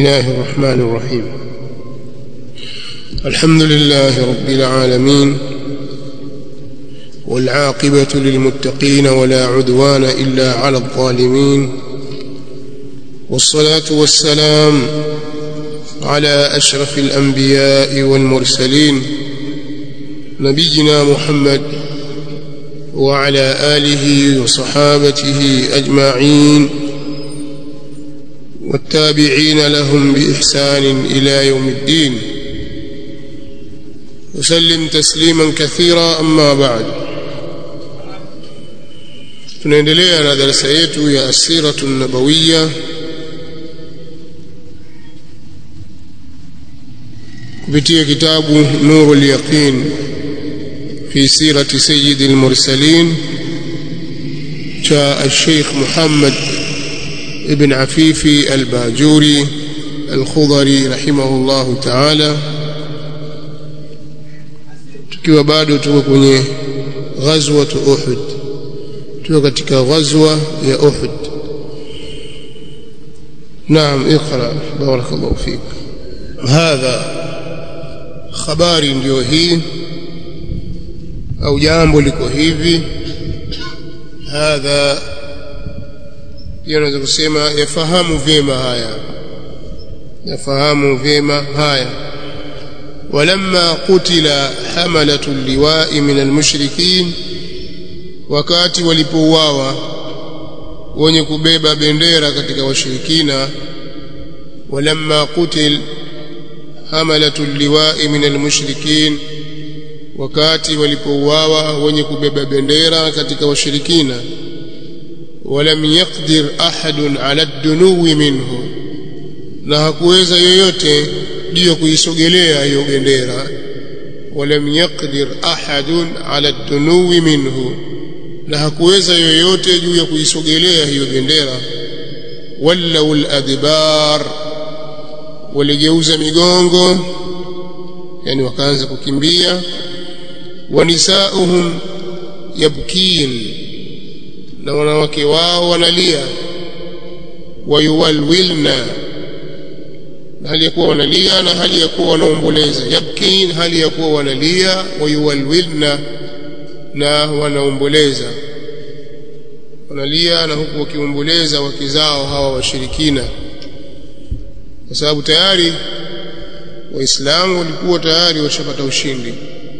الله الرحمن الرحيم الحمد لله رب العالمين والعاقبة للمتقين ولا عدوان إلا على الظالمين والصلاة والسلام على أشرف الأنبياء والمرسلين نبينا محمد وعلى آله وصحابته أجمعين والتابعين لهم بإحسان إلى يوم الدين وسلم تسليما كثيرا أما بعد tunaendelea na darasa yetu ya asiratu nabawiya kupitia kitabu nuru lyaqin fi sirati sayidi lmursalin cha alsheikh muhammad ابن عفيفي الباجوري الخضري رحمه الله تعالى tukiwa bado tuko kwenye ghazwa Uhud tuko katika ghazwa ya Uhud naam اقرا بارك الله فيك هذا habari ndio hii au jambo liko hivi hadha pia unaweza kusema yafahamu vyema haya yafahamu vyema haya walamma qutila hamalatu liwai min almushrikin wakati walipouawa wenye kubeba bendera katika washirikina walamma qutil hamalatu liwai min almushrikin wakati walipouawa wenye kubeba bendera katika washirikina ولم يقدر أحد على الدنو منه na hakuweza yoyote juu ya kuisogelea hiyo bendera walam yaqdir ahadun ala dunuwi minhu na hakuweza yoyote juu ya kuisogelea hiyo bendera wallau ladbar waligeuza migongo yani wakaanza kukimbia wa nisauhum yabkin na wanawake wao wanalia wayuwalwilna hali ya kuwa wanalia na hali ya kuwa wanaomboleza yabkin hali ya kuwa wanalia wayuwalwilna na wanaomboleza wanalia na huku wakiomboleza wake zao hawa washirikina kwa sababu tayari waislamu walikuwa tayari washapata ushindi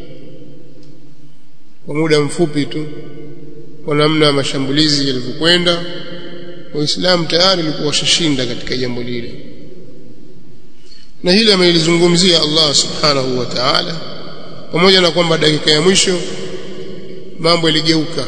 kwa muda mfupi tu kwa namna mashambulizi yalivyokwenda waislamu tayari walikuwa washashinda katika jambo lile na hili amelizungumzia Allah subhanahu wa ta'ala pamoja na kwamba dakika ya mwisho mambo yaligeuka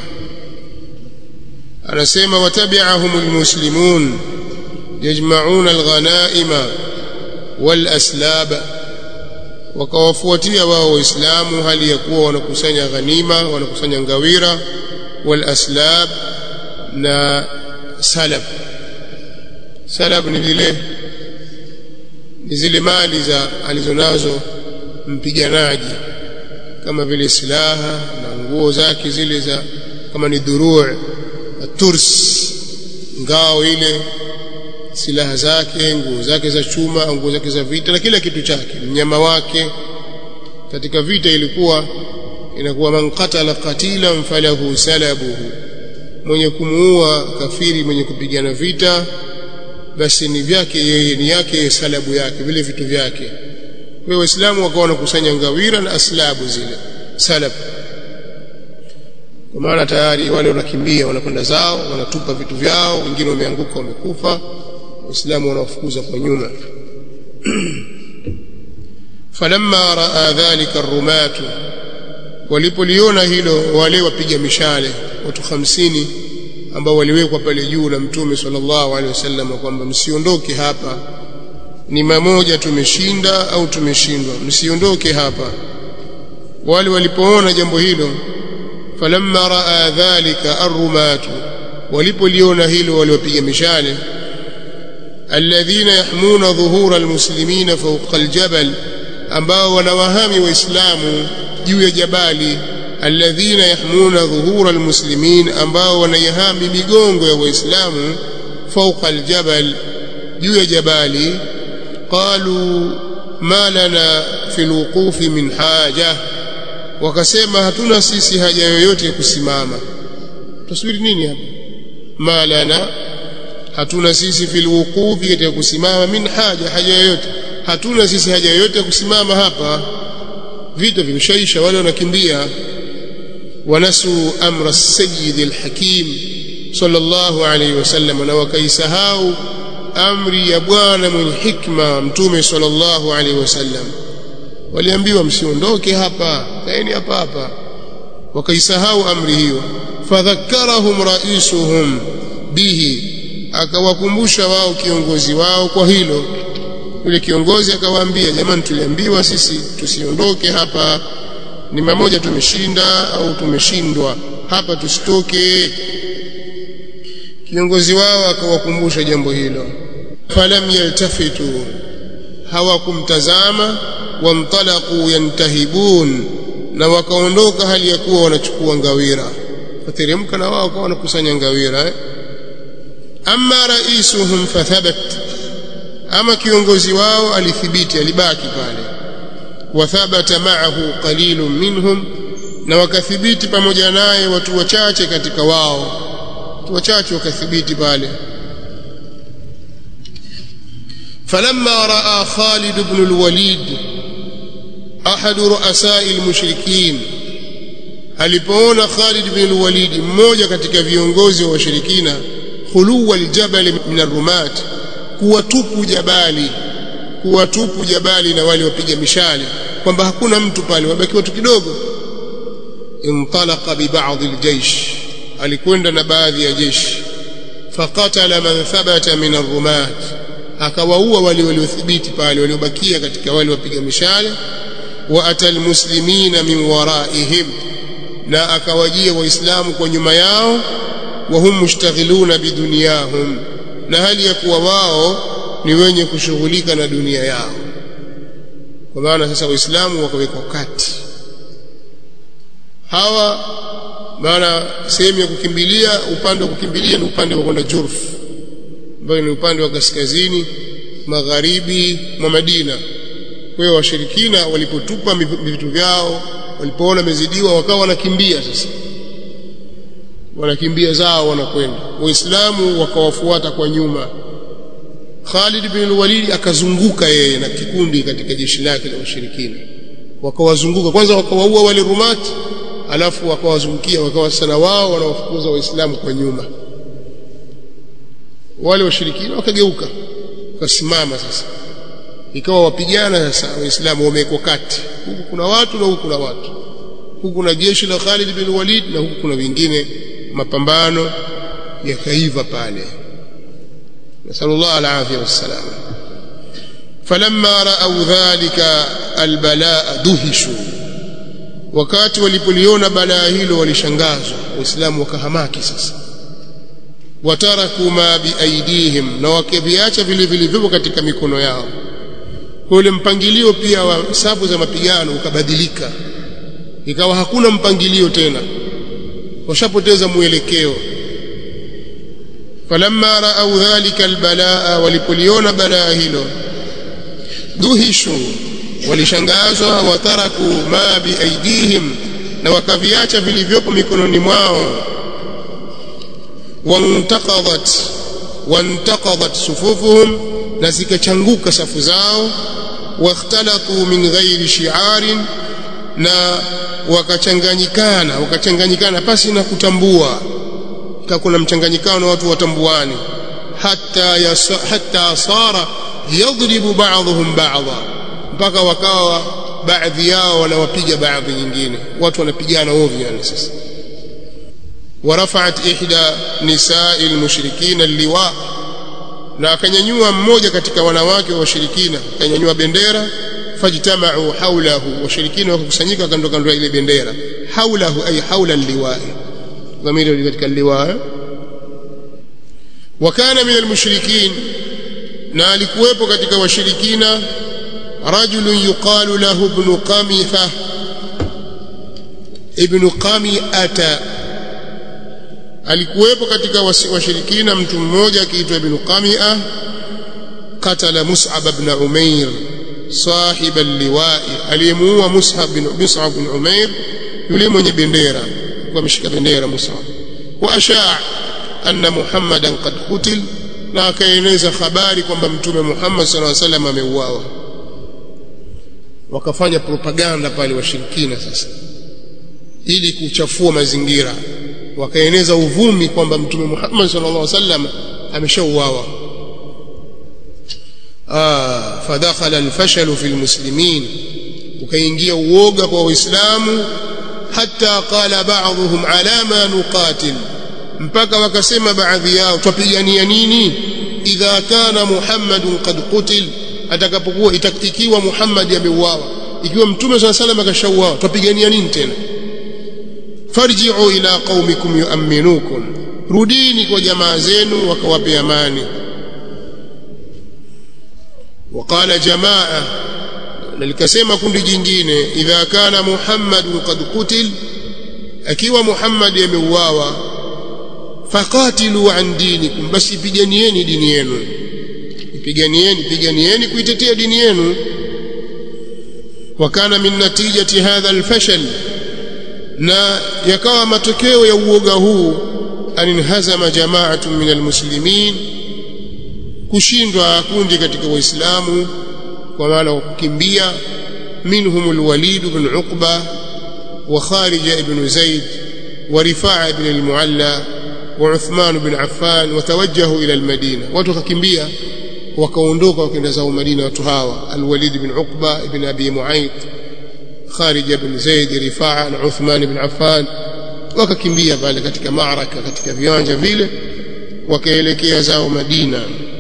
anasema watabi'ahum almuslimun yajma'una alghanaima walaslab wakawafuatia wao waislamu hali ya kuwa wanakusanya ghanima wanakusanya ngawira والأسلاب na salab salab ni vile ni zile mali za alizonazo mpiganaji kama vile silaha na nguo zake zile za kama ni dhuruu turs ngao ile silaha zake nguo zake za chuma nguo zake za vita na kila kitu chake mnyama wake katika vita ilikuwa inakuwa man qatala qatilan falahu salabuhu mwenye kumuua kafiri mwenye kupigana vita basi ni vyake yeye ni yake salabu yake vile vitu vyake kwa waislamu wakawa wanakusanya ngawira na aslabu zile salab kwa maana tayari wale wanakimbia wanakwenda zao wanatupa vitu vyao wengine wameanguka wamekufa waislamu wanawafukuza kwa nyuma falamma raa dhalika arrumatu walipoliona hilo wale wapiga mishale watu hamsini ambao waliwekwa pale juu na mtume sallallahu alaihi wasallam kwamba msiondoke hapa ni mamoja tumeshinda au tumeshindwa msiondoke hapa wale walipoona jambo hilo falamma raa dhalika arrumatu walipoliona hilo waliwapiga mishale alladhina yahmuna dhuhura almuslimina fawqa aljabal ambao wanawahami waislamu juu ya jabali alladhina yahmuna dhuhura almuslimin ambao wanaihami migongo ya waislamu fauqa aljabal juu ya jabali qalu ma lana fi alwuqufi min haja wakasema hatuna sisi haja yoyote ya kusimama tusubiri nini hapa ma lana hatuna sisi fil wuqufi katika kusimama min haja haja yoyote hatuna sisi haja yoyote ya kusimama hapa vita vimeshaisha wale wanakimbia wanasu amra sayyid alhakim sallallahu alayhi wasallam na wakaisahau amri ya bwana mwenye hikma mtume sallallahu alayhi wasallam waliambiwa msiondoke hapa kaeni hapa hapa wakaisahau amri hiyo fadhakkarahum raisuhum bihi akawakumbusha wao kiongozi wao kwa hilo yule kiongozi akawaambia jamani tuliambiwa sisi tusiondoke hapa ni mamoja tumeshinda au tumeshindwa hapa tusitoke kiongozi wao akawakumbusha jambo hilo falam yaltafitu hawakumtazama wamtalaqu yantahibun na wakaondoka hali ya kuwa wanachukua ngawira wateremka na wao kwa wanakusanya ngawira eh? amma raisuhum fathabat ama kiongozi wao alithibiti alibaki pale wathabata ma'ahu qalilun minhum na wakathibiti pamoja naye watu wachache katika wao watu wachache wakathibiti pale فلما راى خالد بن الوليد احد رؤساء المشركين alipoona Khalid bin al-Walid mmoja katika viongozi wa washirikina khuluwa aljabal min ar-rumat kuwa tupu jabali kuwa tupu jabali na wale wapiga mishale kwamba hakuna mtu pale wabaki watu kidogo intalaqa bi ba'd al-jaysh alikwenda na baadhi ya jeshi faqatala man thabata min ar-rumat akawaua wale waliothibiti pale waliobakia katika wale wapiga mishale wa atal muslimina min waraihim na akawajia waislamu kwa nyuma yao wa hum mushtaghiluna bidunyahum na hali ya kuwa wao ni wenye kushughulika na dunia yao kwa maana sasa waislamu wakawekwa kati hawa maana sehemu ya kukimbilia upande wa kukimbilia ni upande wa kwenda Jurf ambayo ni upande wa kaskazini magharibi mwa Madina kwa hiyo washirikina walipotupa vitu vyao walipoona mezidiwa wakawa wanakimbia sasa wanakimbia zao wanakwenda waislamu wakawafuata kwa nyuma Khalid bin Walid akazunguka yeye na kikundi katika jeshi lake la washirikina wakawazunguka kwanza wakawaua wale rumati alafu wakawazungukia wakawa sana wao wanawafukuza waislamu kwa nyuma wale washirikina wakageuka wakasimama sasa ikawa wapigana sasa waislamu wamewekwa kati huku kuna watu na huku kuna watu huku kuna jeshi la Khalid bin Walid na huku kuna wengine mapambano yakaiva pale nasallallahu alafia wassalam falamma ra'aw dhalika albalaa duhishu wakati walipoliona balaa hilo walishangazwa waislamu wakahamaki sasa wataraku ma biaidihim na wakiviacha vile vilivyopo katika mikono yao kwa ule mpangilio pia wa safu za mapigano ukabadilika ikawa hakuna mpangilio tena washapoteza mwelekeo falamma raau dhalika albalaa walipoliona balaa hilo duhishu walishangazwa wataraku ma biaidihim na wakaviacha vilivyopo mikononi mwao wantaqadat wantaqadat sufufuhum na zikachanguka safu zao wakhtalatu min ghairi shi'arin na wakachanganyikana wakachanganyikana pasi na kutambua kuna mchanganyikano watu watambuani hatta yasa, hatta sara yadribu ba'dhum ba'dha mpaka wakawa baadhi yao wanawapiga baadhi nyingine watu wanapigana ovyo yani sasa ورفعت إحدى نساء المشركين اللواء na akanyanyua mmoja katika wanawake wa washirikina akanyanyua bendera fajtamau haulahu washirikina wakakusanyika kando kando ya ile bendera haulahu ay haula liwai dhamiri katika liwaa wakana min almushrikin na alikuwepo katika washirikina rajulun yuqalu lahu ibn qamitha ibn qami'ata alikuwepo katika washirikina mtu mmoja akiitwa ibn qami'a qatala mus'ab ibn umair صاحب اللواء aliyemuua Mus'ab bin Mus'ab bin Umair yule mwenye bendera kwa mshika bendera Mus'ab wa ashaa anna Muhammadan qad qutil na akaeneza habari kwamba mtume Muhammad sallallahu alaihi wasallam ameuawa wakafanya propaganda pale washirikina sasa ili kuchafua mazingira wakaeneza uvumi kwamba mtume Muhammad sallallahu alaihi wasallam ameshauawa ah fadakhala alfashal fi almuslimin ukaingia uoga kwa waislamu hata qala ba'dhum ala ma nuqatil mpaka wakasema baadhi yao twapigania nini idha kana muhammadun qad qutil atakapokuwa ikiwa muhammad ameuawa ikiwa mtume swalla salam akashauawa twapigania nini tena farji'u ila qaumikum yu'minukum rudini kwa jamaa zenu wakawape amani وقال جماعه nalikasema kundi jingine idha kana muhammadun qad qutil akiwa muhammad ameuawa faqatilu an dinikum basi piganieni dini yenu piganieni piganieni kuitetea dini yenu wakana min natijati hadha alfashal na yakawa matokeo ya uoga huu aninhazama jama'atun min almuslimin kushindwa kundi katika waislamu kwa maana kukimbia minhum alwalid ibn uqba wa kharija ibn zaid wa rifa'a ibn almualla wa uthman ibn affan watawajjahu ila almadina watu wakakimbia wakaondoka wakaenda zao madina watu hawa alwalid ibn uqba ibn abi muayth kharija ibn zaid rifa'a na uthman ibn affan wakakimbia pale katika maaraka katika viwanja vile wakaelekea zao madina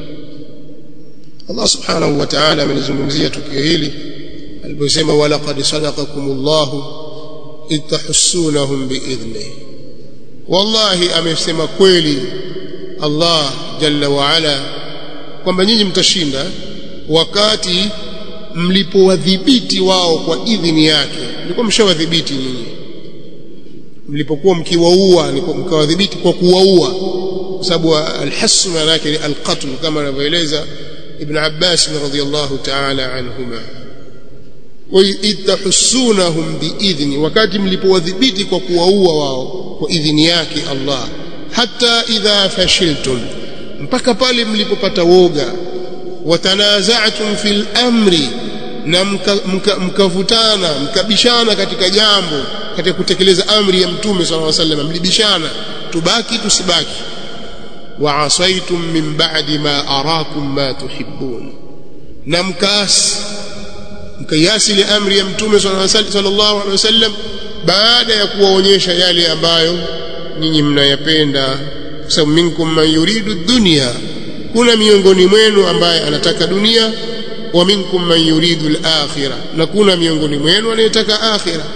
Allah subhanahu wa ta'ala amenizungumzia tukio hili aliposema walaqad sadaqakumullahu itahussunahum biidhnihi wallahi amesema kweli Allah jalla wa ala kwamba nyinyi mtashinda wakati mlipowadhibiti wao kwa idhini yake mlikuwa mshawadhibiti nyinyi mlipokuwa mkiwaua mkawadhibiti kwa kuwaua kwa sababu alhasu maana yake ni alqatl kama anavyoeleza ابن عباس رضي الله تعالى عنهما وإذ تحسونهم بإذن wakati mlipowadhibiti kwa kuwaua wao kwa idhini yake Allah hata idha fashiltum mpaka pale mlipopata woga watanaza'tum fil amri na mkavutana mkabishana katika jambo katika kutekeleza amri ya mtume sallallahu alaihi wasallam mlibishana tubaki tusibaki وعصيتم من بعد ما أراكم ما تحبون نمكاس mkayasi ile amri ya mtume sallallahu alaihi wasallam baada ya kuwaonyesha yale ambayo nyinyi mnayapenda kwa sababu minkum man yuridu dunya kuna miongoni mwenu ambaye anataka dunia wa minkum man yuridu al-akhirah na kuna miongoni mwenu anayetaka akhirah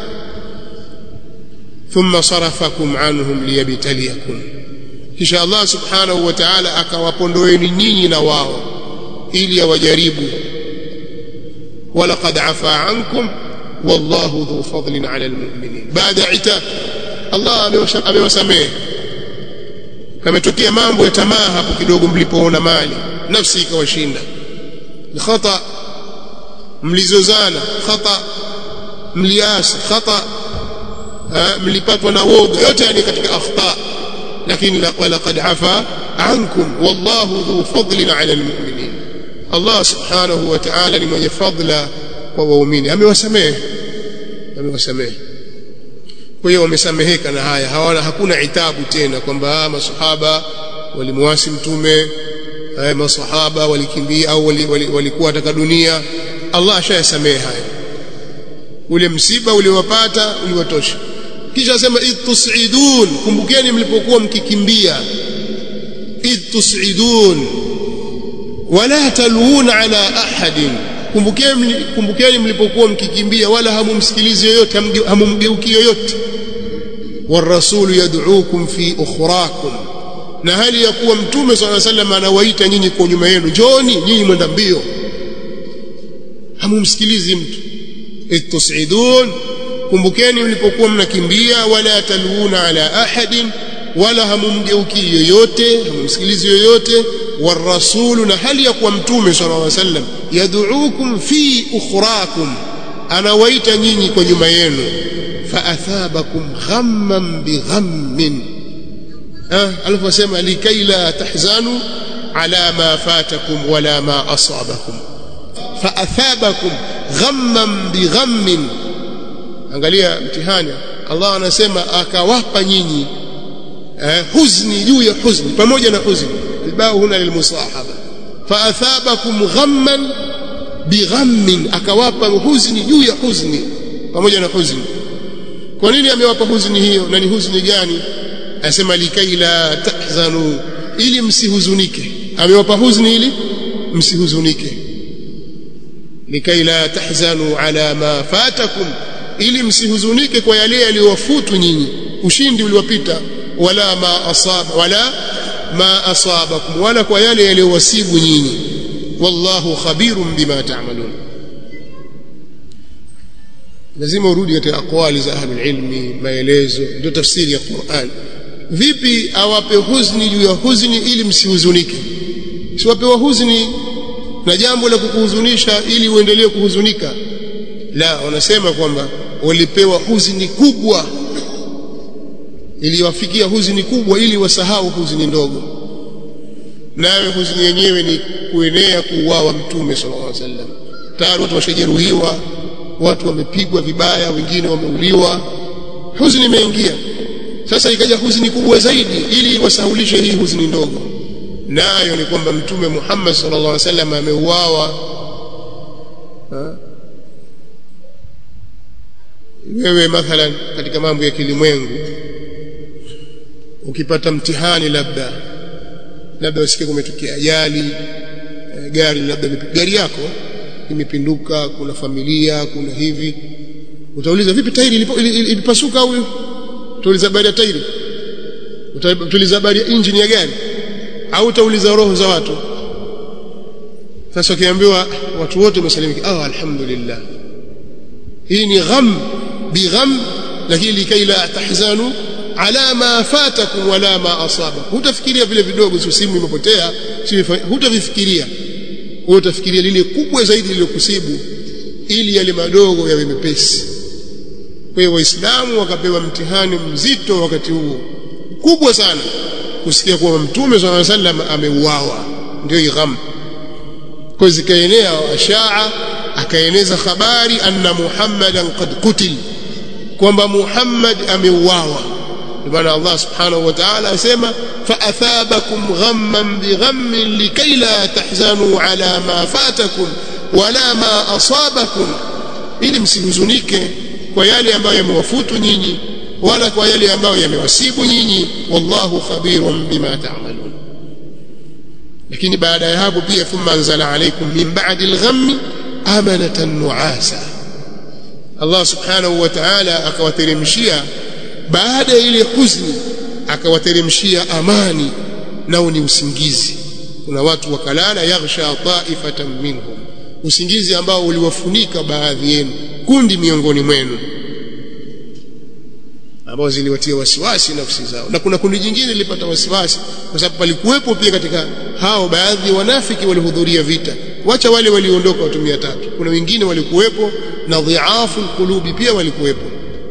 thumma sarafakum anhum liyabtaliyakum kisha Allah subhanahu wa ta'ala akawapondoeni nyinyi na wao ili awajaribu walaqad afa ankum wallahu dhu fadlin ala almu'minin baada itab Allah amewasamehe kametokea mambo ya tamaa hapo kidogo mlipoona mali nafsi ikawashinda khata mlizozana khata mliasi khata mlipatwa na woga yote yani katika akhta lakini walaqad afa ankum wallahu dhu fadlin ala almu'minin Allah subhanahu wa ta'ala ni mwenye fadla kwa waumini amewasamehe amewasamehe kwa hiyo wamesameheka na haya hawana hakuna itabu tena kwamba masahaba walimwasi mtume haya masahaba walikimbia au walikuwa wali, wali wataka dunia Allah ashayasamehe haya ule msiba uliowapata uliwatosha kisha asema id tusidun kumbukeni mlipokuwa mkikimbia id tusidun wala taluna ala ahadin kumbukeni kumbukeni mlipokuwa mkikimbia wala hamumsikilizi yoyote hamumgeuki yoyote والرسول يدعوكم في أخراكم na hali ya kuwa mtume swalla sallam anawaita nyinyi kwa nyuma yenu njoni nyinyi mwenda mbio hamumsikilizi mtu itusidun kumbukeni mlipokuwa mnakimbia wala taluna ala ahadin wala hamumgeuki yoyote hamumsikilizi yoyote والرسول نهل يقوى متوم صلى الله عليه وسلم يدعوكم في أخراكم أنا ويت نيني كنيما ينو فأثابكم غما بغم أه ألف وسلم لكي لا تحزنوا على ما فاتكم ولا ما أصابكم فأثابكم غما بغم angalia mtihani Allah anasema akawapa nyinyi eh, huzni juu ya huzni pamoja na huzni albao huna lilmusahaba faathabakum ghamman bighammin akawapa huzni juu ya huzni pamoja na huzni kwa nini amewapa huzni hiyo na ni huzni gani anasema likai la tahzanu ili msihuzunike amewapa huzni ili msihuzunike likai la tahzanu ala ma fatakum ili msihuzunike kwa yale yaliyowafutu nyinyi ushindi uliwapita wala ma asaba wala ma asabakum wala kwa yale yaliyowasibu nyinyi wallahu khabirun bima ta'malun lazima urudi katika aqwali za ahlul ilmi maelezo ndio tafsiri ya Qur'an vipi awape huzni juu ya huzni ili msihuzunike siwapewa huzni na jambo la kukuhuzunisha ili uendelee kuhuzunika la wanasema kwamba walipewa huzuni kubwa iliwafikia huzuni kubwa ili wasahau huzuni ndogo nayo huzuni yenyewe ni kuenea kuuawa mtume sallallahu alaihi wasallam tayari watu washajeruhiwa watu wamepigwa vibaya wengine wameuliwa huzuni imeingia sasa ikaja huzuni kubwa zaidi ili wasahulishe hii huzuni ndogo nayo ni kwamba mtume Muhammad sallallahu alaihi wasallam ameuawa wewe mathalan katika mambo ya kilimwengu ukipata mtihani labda labda usikie kumetokea ajali e, gari labda gari yako imepinduka kuna familia kuna hivi utauliza vipi tairi ilipasuka au utauliza habari ya tairi utauliza habari ya injini ya gari au utauliza roho za watu sasa ukiambiwa watu wote wamesalimika ah alhamdulillah hii ni gham bigham lakini likai la tahzanu ala ma fatakum wala ma asabakum hutafikiria vile vidogo sio simu imepotea hutavifikiria wewe utafikiria lile kubwa zaidi lililokusibu ili yale madogo yawe mepesi kwa hiyo waislamu wakapewa mtihani mzito wakati huo kubwa sana kusikia kwamba mtume swalla sallam ameuawa ndio igham kwa zikaenea ashaa akaeneza habari anna muhammadan qad qutil kwamba muhammad ameuawa maana Allah subhanahu wa ta'ala asema faathabakum ghamman bighammin likay la tahzanu ala ma fatakum wala ma asabakum ili msihuzunike kwa yale ambayo yamewafutu nyinyi wala kwa yale ambayo yamewasibu nyinyi wallahu khabirun bima ta'malun lakini baada ya hapo pia thumma anzala alaykum min ba'di al-ghammi amanatan nu'asa Allah subhanahu wa ta'ala akawateremshia baada ya ile huzni akawateremshia amani nao ni usingizi kuna watu wakalala yaghsha ta'ifatan minhum usingizi ambao uliwafunika baadhi yenu kundi miongoni mwenu ambao ziliwatia wasiwasi nafsi zao na kuna kundi jingine lilipata wasiwasi kwa sababu palikuwepo pia katika hao baadhi ya wanafiki walihudhuria vita wacha wale waliondoka watu 300 kuna wengine walikuwepo na dhiafu qulubi pia walikuwepo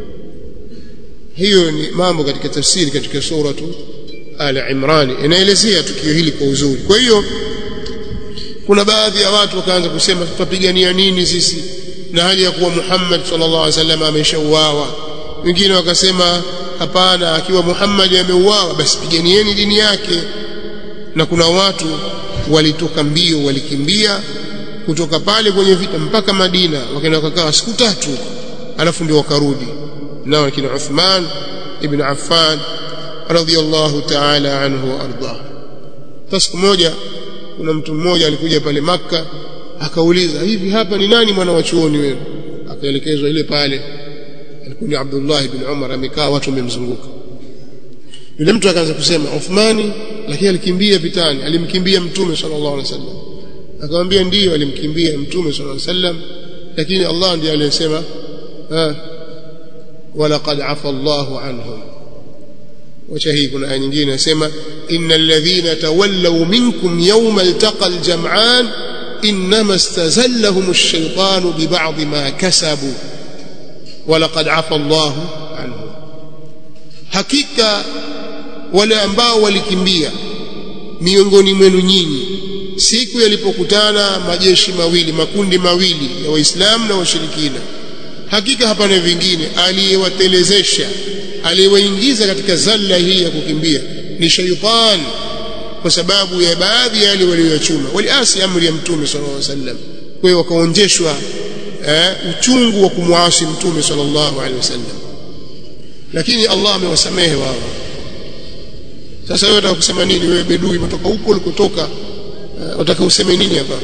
hiyo ni mambo katika tafsiri katika suratu Al Imran inaelezea tukio hili kwa uzuri kwa hiyo kuna baadhi ya watu wakaanza kusema tutapigania nini sisi na hali ya kuwa Muhammad sallallahu alaihi wasallam ameshauawa wengine wakasema hapana akiwa Muhammad ameuawa basi piganieni dini yake na kuna watu walitoka mbio walikimbia kutoka pale kwenye vita mpaka Madina wakaenda wakakaa siku tatu alafu ndio wakarudi nao kina Uthman ibn Affan radhiyallahu ta'ala anhu arda siku moja kuna mtu mmoja alikuja pale maka akauliza hivi hapa ni nani mwana wa chuoni wewe akaelekezwa ile pale alikuwa ni Abdullah ibn Umar amekaa watu wamemzunguka yule mtu akaanza kusema Uthmani lakini alikimbia vitani alimkimbia mtume sallallahu alaihi wasallam akamwambia ndiyo alimkimbia mtume sallallahu alaihi wasallam lakini Allah ndiye aliyesema walaqad afa Allahu anhum wacha hii kuna aya nyingine inasema innal ladhina tawallaw minkum yawma altaqal jam'an inma istazallahum ash-shaytanu bi ba'd ma kasabu wa laqad 'afa Allahu anhu hakika wale ambao walikimbia miongoni mwenu nyinyi siku yalipokutana majeshi mawili makundi mawili ya waislamu na washirikina hakika hapana vingine aliyewatelezesha aliyewaingiza katika zalla hii ya kukimbia ni shaytan kwa sababu ya baadhi ya wale walioyachuma waliasi amri ya mtume sallallahu alaihi wasallam kwa hiyo wakaonjeshwa eh, uchungu wa kumwasi mtume sallallahu alaihi wasallam lakini Allah amewasamehe wao sasa wewe unataka kusema nini wewe bedui umetoka huko ulikotoka unataka uh, useme nini hapa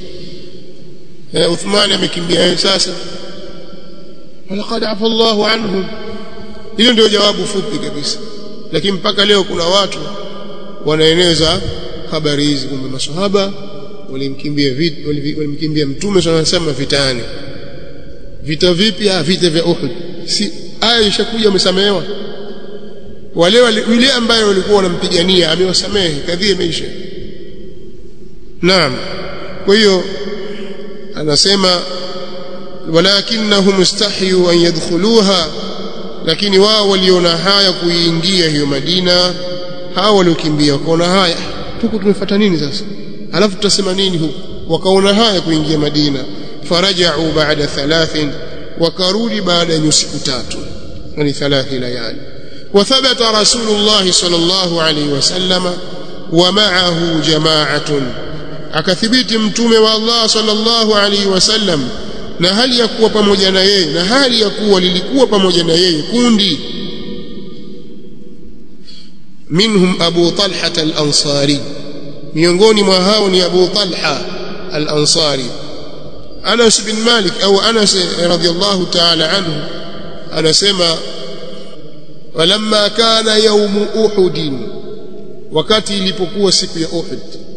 eh Uthman amekimbia yeye sasa walaqad afa Allahu anhum hiyo ndio jawabu fupi kabisa lakini mpaka leo kuna watu wanaeneza habari hizi kwamba maswahaba walimkimbia vita walimkimbia mtume sana anasema vitani vita vipi ah vita vya Uhud si aya ishakuja umesamehewa wale yule ambaye walikuwa wanampigania amewasamehe kadhia imeisha naam kwa hiyo anasema walakinnahum istahyu an yadkhuluha lakini wao waliona haya kuingia hiyo Madina hao waliokimbia wakaona haya tuko tumefuata nini sasa alafu tutasema nini huku wakaona haya kuingia Madina faraja'u ba'da thalathin wakarudi baada ya siku tatu yani thalathi layali وثبت رسول الله صلى الله عليه وسلم ومعه جماعة akathibiti mtume wa Allah sallallahu alaihi wasallam na hali ya kuwa pamoja na yeye na hali ya kuwa lilikuwa pamoja na yeye kundi minhum Abu Talha al-Ansari miongoni mwa hao ni Abu Talha al-Ansari Anas bin Malik au Anas radhiyallahu ta'ala anhu anasema walamma kana yaumu uhud wakati ilipokuwa siku ya uhud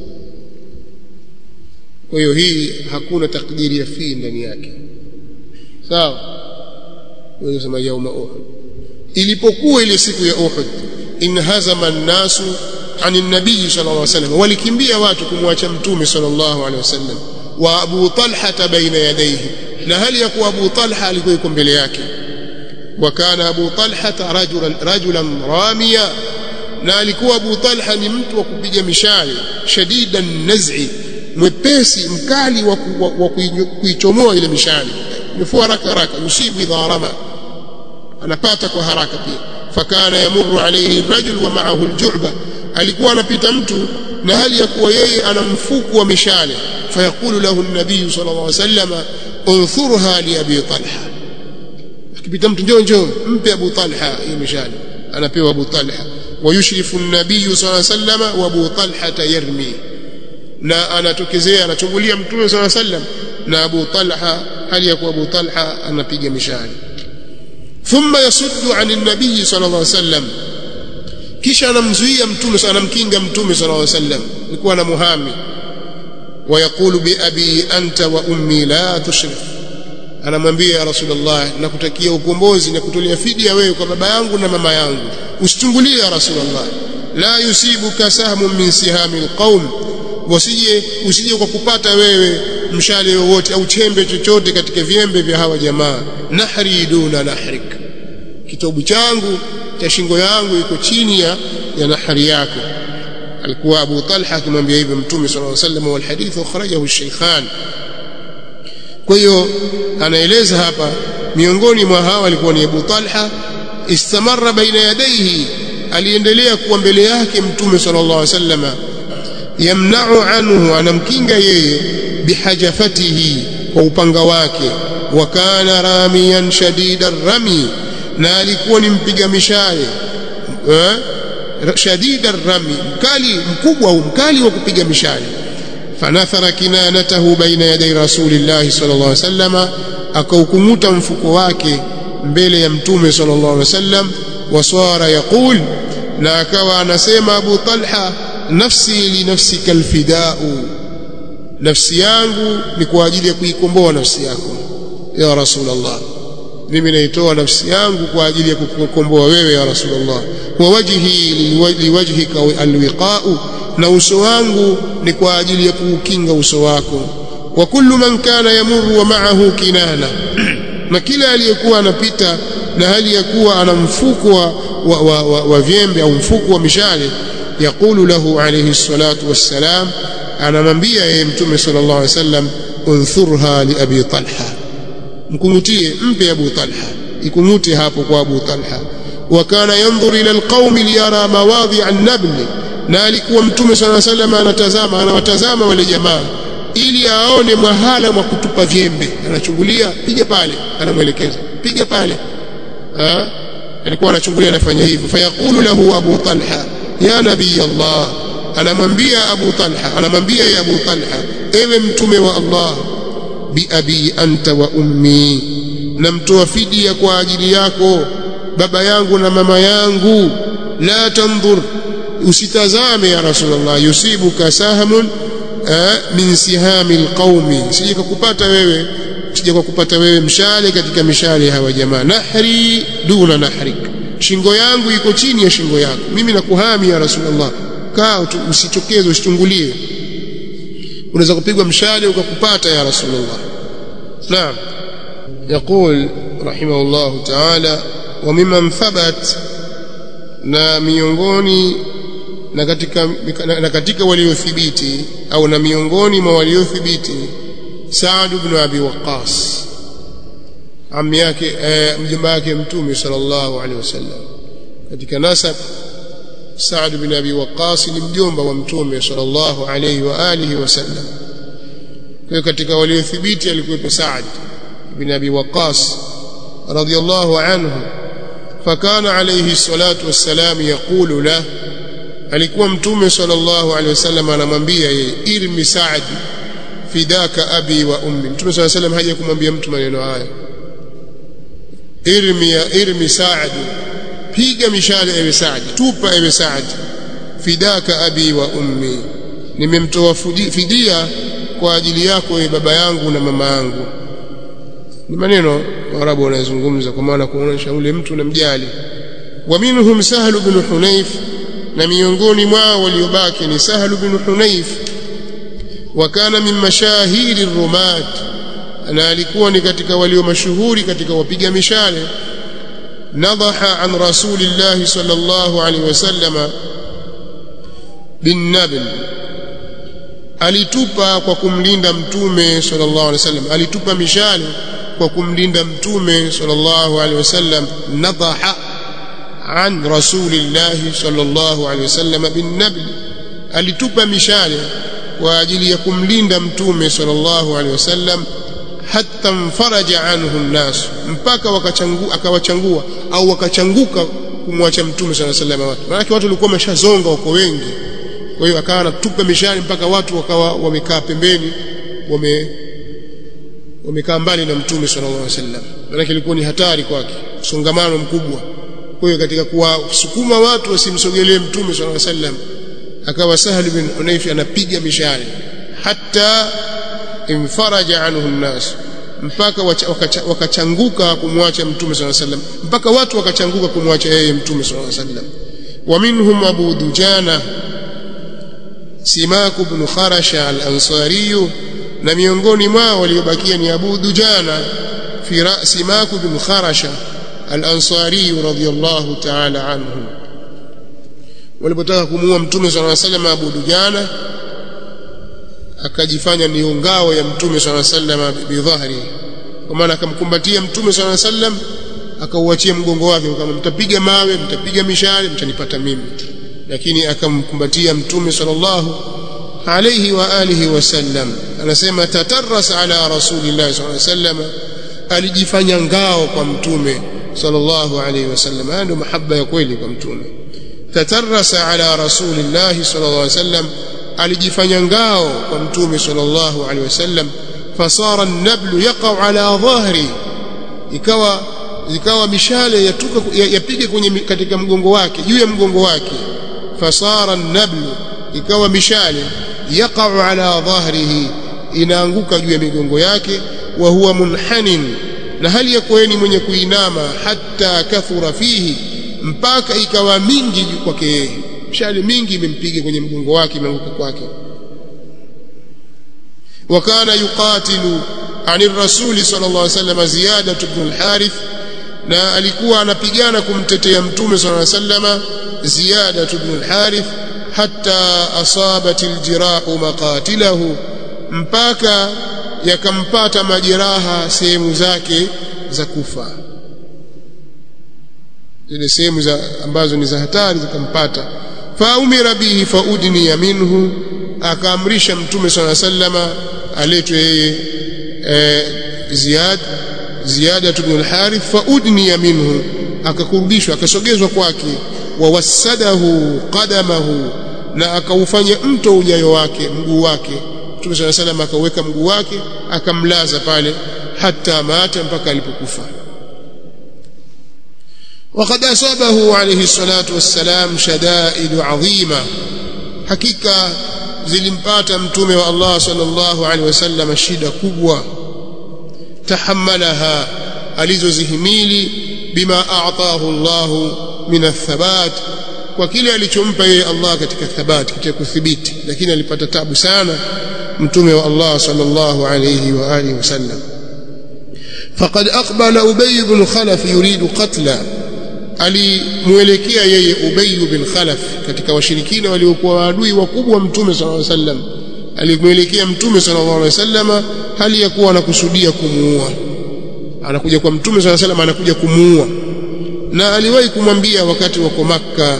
kwa hiyo hii hakuna takdiri ya fi ndani yake sawa wewe sema yauma uhud ilipokuwa ile siku ya uhud inhazama an-nasu ani nabii sallallahu alaihi wasallam walikimbia watu kumwacha mtume sallallahu alaihi wasallam wa abu talha baina yadayhi na hali ya kuwa abu talha alikuwa yuko mbele yake وكان أبو طلحة رجلا رجلا راميا na alikuwa Abu Talha ni mtu wa kupiga mishale shadida naz'i mwepesi mkali wa kuichomoa ile mishale yufua haraka haraka yusibu idha rama anapata kwa haraka pia fakana yamurru alayhi rajul wa ma'ahu alju'ba alikuwa anapita mtu na hali ya kuwa yeye ana mfuku wa mishale fayaqulu lahu an-nabiy sallallahu alayhi wasallam unthurha li abi talha akipita mtu njoo njoo mpe Abu Talha hiyo mishale anapewa Abu Talha wayushrifu an-nabiy sallallahu alayhi wasallam wa Abu Talha yarmi na anatokezea anachungulia mtume sallallahu alayhi wasallam na Abu Talha hali ya kuwa Abu Talha anapiga mishale thumma yasuddu an an-nabiy sallallahu alayhi wasallam kisha anamzuia mtume anamkinga mtume sallallahu alayhi wasallam alikuwa na muhami ويقول بأبي أنت وأمي لا تشرف anamwambia ya rasulullah nakutakia ukombozi na kutolea fidia wewe kwa baba yangu na mama yangu usitungulie ya rasulullah la yusibuka sahmun min sihami alqaum wasije usije kwa kupata wewe mshale wowote au chembe chochote katika viembe vya hawa jamaa nahri duna nahrik kitabu changu cha shingo yangu iko chini ya, ya nahri yako alikuwa Abu Talha akimwambia hivyo Mtume sallallahu alaihi wasallam wal hadith akhrajahu ash-shaykhan kwa hiyo anaeleza hapa miongoni mwa hawa alikuwa ni Abu Talha istamarra baina yadayhi aliendelea kuwa mbele yake mtume sallallahu alaihi wasallam yamna'u anhu anamkinga yeye bihajafatihi kwa upanga wake wa kana ramiyan shadida rami na alikuwa ni mpiga mishale eh? shadida rami mkali mkubwa mkali wa kupiga mishale فنثر كنانته بين يدي رسول الله صلى الله عليه وسلم akaukumuta mfuko wake mbele ya mtume sallallahu alaihi wasallam waswara yaqul na akawa anasema Abu Talha nafsi li nafsika alfidau nafsi yangu ni kwa ajili ya kuikomboa nafsi yako ya rasulullah mimi naitoa nafsi yangu kwa ajili ya kukukomboa wewe ya rasulullah wa wajhi liwajhika alwiqa'u na uso wangu ni kwa ajili ya kuukinga uso wako wa kullu man kana yamurru wa ma'ahu kinana na kila aliyekuwa anapita na hali ya kuwa ana mfuko wa, wa, wa, wa, wa vyembe au mfuko wa mishale yaqulu lahu alayhi salatu wassalam anamwambia yeye mtume sallallahu alayhi wasallam unthurha li abi talha mkungutie mpe abu talha ikungute hapo kwa abu talha wa kana yanzur ila alqaumi liyara mawadhi an-nabl na alikuwa mtume sallallahu alayhi wasallam anatazama anawatazama wale jamaa ili aone mahala mwa kutupa vyembe anachungulia piga pale anamwelekeza piga pale ha? alikuwa anachungulia anafanya hivyo fayaqulu lahu abu talha ya nabii allah anamwambia abu talha anamwambia ya abu talha ewe mtume wa allah biabi anta wa ummi namtoa fidia kwa ajili yako baba yangu na mama yangu la tandhur usitazame ya rasulullah yusibuka sahmun min sihami alqaumi sije kukupata wewe sije kukupata wewe mshale katika mishale hawa jamaa nahri duna nahrik shingo yangu iko chini ya shingo yako mimi nakuhami ya rasulullah kaa usichokeze usichungulie unaweza kupigwa mshale ukakupata ya rasulullah naam يقول رحمه الله تعالى وممن ثبت na miongoni na katika na katika waliothibiti au na miongoni mwa waliothibiti Saad ibn Abi Waqqas ammi yake mjomba wake mtume sallallahu alaihi wasallam katika nasab Saad ibn Abi Waqqas ni mjomba wa mtume sallallahu alaihi wa alihi wasallam kwa katika waliothibiti alikuwa Saad ibn Abi Waqqas radiyallahu anhu فكان عليه الصلاة والسلام يقول له alikuwa mtume sallallahu alaihi wasallam anamwambia yeye irmi Saad fidaka abi wa ummi mtume sallallahu alaihi wasallam haja kumwambia mtu maneno haya irmi ya irmi Saad piga mishale ewe Saad tupa ewe Saad fidaka abi wa ummi nimemtoa fidia kwa ajili yako ewe baba yangu na mama yangu ni maneno Waarabu wanazungumza kwa maana kuonyesha ule mtu namjali wa minhum Sahal ibn Hunayf na miongoni mwao waliobaki ni Sahal ibn Hunayf wa kana min mashahiri rumat na alikuwa ni katika walio mashuhuri katika wapiga mishale nadaha an rasulillah sallallahu alaihi wasallama bin nabl alitupa kwa kumlinda mtume sallallahu alaihi wasallam alitupa mishale kwa kumlinda mtume sallallahu alaihi wasallam nadaha an rasulillah sallallahu alaihi wasallam bin nabl alitupa mishale kwa ajili ya kumlinda mtume sallallahu alaihi wasallam hatta mfaraja anhu nnas mpaka wakachangu akawachangua au wakachanguka kumwacha mtume sallallahu alaihi wasallam watu maana watu walikuwa wameshazonga wako wengi kwa hiyo akawa anatupa mishale mpaka watu wakawa wamekaa pembeni wame wamekaa mbali na mtume sallallahu alaihi wasallam maana ilikuwa ni hatari kwake msongamano mkubwa kwa hiyo katika kuwasukuma watu wasimsogelee mtume sallallahu alaihi wasallam akawa Sahal bin Hunayf anapiga mishale hatta imfaraja anhu nnas mpaka wakachanguka kumwacha mtume sallallahu alaihi wasallam mpaka watu wakachanguka kumwacha yeye mtume sallallahu alaihi wasallam wa minhum Abu Dujana Simak ibn Kharasha al-Ansari na miongoni mwao waliobakia ni Abu Dujana fi Simak ibn Kharasha al-Ansari radiyallahu ta'ala anhu walipotaka kumuua mtume sallallahu alaihi wasallam Abu Dujana akajifanya ni ngao ya mtume sallallahu alaihi wasallam bidhahri kwa maana akamkumbatia mtume sallallahu alaihi wasallam akauachia mgongo wake kama mtapiga mawe mtapiga mishale mtanipata mimi lakini akamkumbatia mtume sallallahu alayhi wa alihi wasallam anasema tatarras ala rasulillah sallallahu alayhi wasallam alijifanya ngao kwa mtume sallallahu alayhi wasallam haya ndio mahaba ya kweli kwa mtume tatarrasa ala rasulillah sallallahu alayhi wasallam alijifanya ngao kwa mtume sallallahu alayhi wasallam fasara an-nablu yaqa'u ala dhahri ikawa ikawa mishale yatuka yapige kwenye katika mgongo wake juu ya mgongo wake fasara an-nablu ikawa mishale yaqa'u ala dhahrihi inaanguka juu ya migongo yake wa huwa munhanin na hali ya kuwa ni mwenye kuinama hata kathura fihi mpaka ikawa mingi kwake yeye mshale mingi imempiga kwenye mgongo wake imeanguka kwake وكان يقاتل عن الرسول صلى الله عليه وسلم زيادة بن الحارث na alikuwa anapigana kumtetea mtume صلى الله عليه وسلم زيادة بن الحارث حتى أصابت الجراح مقاتله mpaka yakampata majeraha sehemu zake za kufa zile sehemu za ambazo ni za hatari zikampata faumira bihi faudniya minhu akaamrisha mtume sala sallama aletwe yeye e, ziyad ziyada ibn al-harith faudniya minhu akakurudishwa akasogezwa kwake wawassadahu qadamahu na akaufanya mto ujayo wake mguu wake mtume sala sallama akaweka mguu wake akamlaza pale hata mata mpaka alipokufa وقد أصابه عليه الصلاة والسلام شدائد عظيمة حقيقة zilimpata mtume wa Allah sallallahu alaihi wasallam shida kubwa tahammalaha alizozihimili bima a'tahu Allah min athabat kwa kile alichompa yeye Allah katika thabati katika kuthibiti lakini alipata tabu sana mtume wa Allah sallallahu alaihi wa alihi wasallam faqad aqbala ubay ibn khalaf yuridu qatla alimuelekea yeye Ubay bin Khalaf katika washirikina waliokuwa waadui wakubwa mtume sallallahu alaihi wasallam alimuelekea mtume sallallahu alaihi wasallam hali ya kuwa anakusudia kumuua anakuja kwa mtume sallallahu alaihi wasallam anakuja kumuua na aliwahi kumwambia wakati wako Makka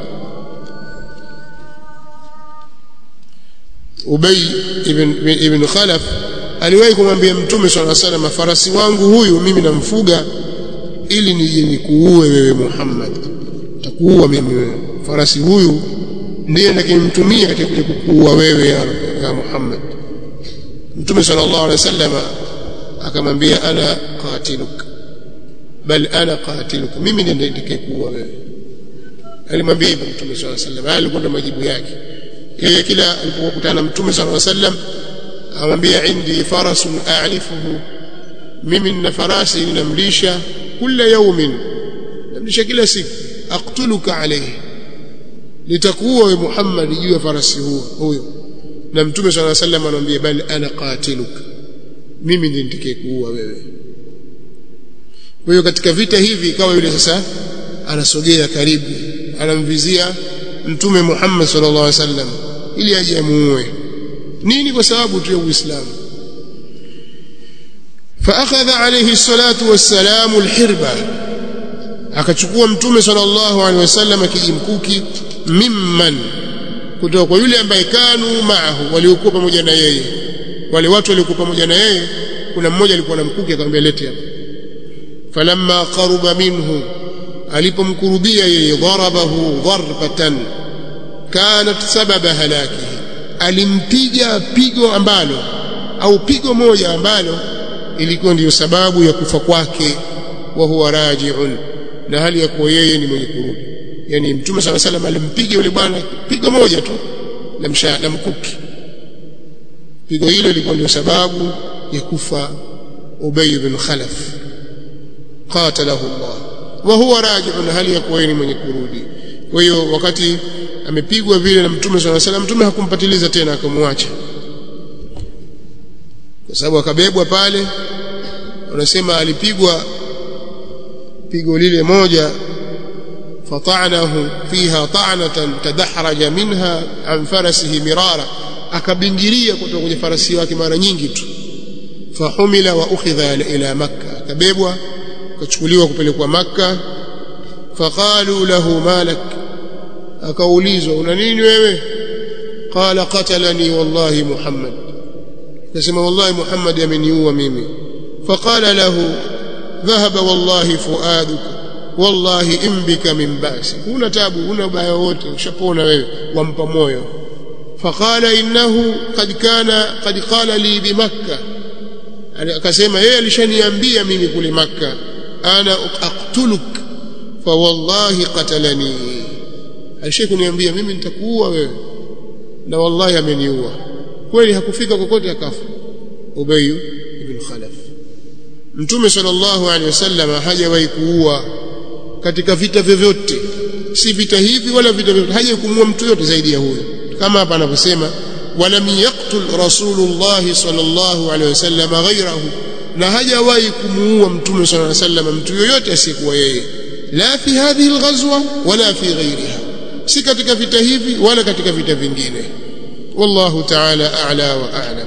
Ubay ibn, ibn Khalaf aliwahi kumwambia mtume sallallahu alaihi wasallam farasi wangu huyu mimi namfuga ili nije nikuue wewe Muhammad takuua mimi wewe farasi huyu ndiye nitakimtumia katika kuja kukuua wewe ya, ya Muhammad Mtume sallallahu alaihi wasallam akamwambia ana qatiluk bal ana qatiluk mimi ndiye nitakayekuua wewe alimwambia hivyo Mtume sallallahu alaihi wasallam alikuwa na majibu yake yeye kila alipokutana na Mtume sallallahu alaihi wasallam amwambia indi farasun a'rifuhu mimi nina farasi ninamlisha kila yaumin namlisha kila siku aqtuluka alayhi litakuwa we Muhammad juu ya farasi huo huyo na mtume صلى الله عليه وسلم anamwambia bali ana qatiluka mimi ndiye nitakayekuua wewe kwa hiyo katika vita hivi ikawa yule sasa anasogea karibu anamvizia mtume Muhammad sallallahu alaihi wasallam ili aje amuue nini kwa sababu tu ya Uislamu فأخذ عليه الصلاة والسلام الحربة akachukua mtume sallallahu alaihi wasallam kijimkuki mimman kutoka kwa yule ambaye kanu maahu waliokuwa pamoja na yeye wale watu waliokuwa pamoja na yeye kuna mmoja alikuwa na mkuki akamwambia lete hapa falamma qaruba minhu alipomkurubia yeye darabahu darbatan kanat sababa halakihi alimpiga pigo ambalo au pigo moja ambalo ilikuwa ndiyo sababu ya kufa kwake wa huwa raji'un na hali ya kuwa yeye ni mwenye kurudi yani mtume sala salam alimpiga yule bwana pigo moja tu la msha la mkuki pigo hilo lilikuwa ndio sababu ya kufa Ubay bin Khalaf qatalahu Allah wa huwa raji'un hali ya kuwa yeye ni mwenye kurudi kwa hiyo wakati amepigwa vile na mtume sala salam mtume hakumpatiliza tena akamwacha kwa sababu akabebwa pale wanasema alipigwa pigo lile moja fatanahu fiha ta'natan tadahraja minha an farasihi mirara akabingiria kutoka kwenye farasi wake mara nyingi tu fahumila wa ukhidha ila makka akabebwa akachukuliwa kupelekwa makka faqalu lahu malak akaulizwa una nini wewe qala qatalani wallahi muhammad akasema wallahi muhammad ameniua mimi faqala lahu dhahaba wallahi fuaduka wallahi imbika min basi huna tabu huna ubaya wote ushapona wewe wampa moyo faqala innahu qad kana qad qala li bi makkah akasema yeye alishaniambia mimi kule makka ana aqtuluk fa wallahi qatalani alishakuniambia mimi nitakuua wewe na wallahi ameniua kweli hakufika kokote akafa Ubay ibn Khalaf mtume sallallahu alaihi wasallam hajawahi kuua katika vita vyovyote si vita hivi wala vita vyovyote hajawahi kumuua mtu yote zaidi ya huyo kama hapa anavyosema walam yaqtul rasulullah sallallahu alaihi wasallam ghayrahu na hajawahi kumuua mtume sallallahu alaihi wasallam mtu yoyote asiyekuwa yeye la fi hadhihi alghazwa wala fi ghayriha si katika vita hivi wala katika vita vingine wallahu ta'ala a'la wa a'lam